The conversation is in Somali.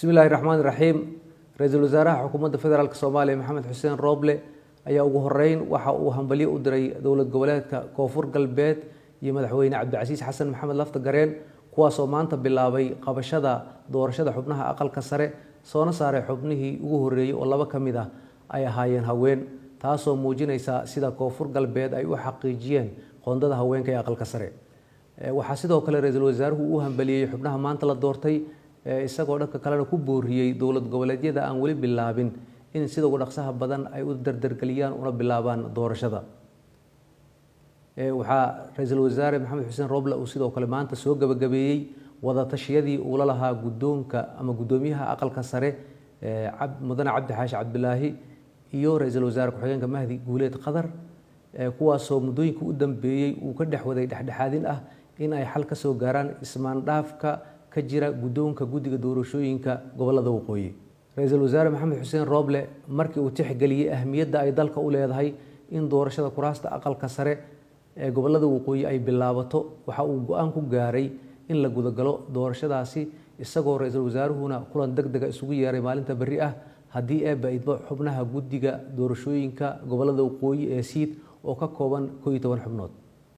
bismi illaahi raxmaan raxiim ra-iisul wasaaraha xukuumadda federaalk soomaaliya maxamed xuseen rooble ayaa ugu horeyn waxa uu hambalyo u diray dowlad goboleedka koonfur galbeed iyo madaxweyne cabdicasiis xasan maxamed lafta gareen kuwaasoo maanta bilaabay qabashada doorashada xubnaha aqalka sare soona saaray xubnihii ugu horeeyey oo laba ka mid ah ay ahaayeen haween taasoo muujinaysa sida koonfur galbeed ay u xaqiijiyeen qoondada haweenka ee aqalka sare waxaa sidoo kale ra-iisul wasaaruhu uu hambaliyey xubnaha maanta la doortay isagoo dhanka kalena ku booriyey dowlad goboleedyada aan weli bilaabin in sida ugu dhaqsaha badan ay u dardargeliyaan una bilaabaan doorashada waxaa ra-iisul wasaare maxamed xuseen roble uu sidoo kale maanta soo gabagabeeyey wadatashyadii uu la lahaa guddoonka ama guddoomiyaha aqalka sare mudane cabdi xaashi cabdilaahi iyo ra-iisul wasaare ku-xigeenka mahdi guuleed qadar kuwaasoo muddooyinka u dambeeyey uu ka dhex waday dhexdhexaadin ah in ay xal ka soo gaaraan ismaandhaafka ka jira guddoonka guddiga doorashooyinka gobolada waqooyi ra-iisul wasaare maxamed xuseen rooble markii uu tixgeliyey ahmiyadda ay dalka u leedahay in doorashada kuraasta aqalka sare ee gobolada waqooyi ay bilaabato waxa uu go-aan ku gaaray in la gudagalo doorashadaasi isagoo ra-iisul wasaaruhuna kulan deg dega isugu yeeray maalinta berri ah haddii eebba idbo xubnaha guddiga doorashooyinka gobolada waqooyi ee siid oo ka kooban koo iyo toban xubnood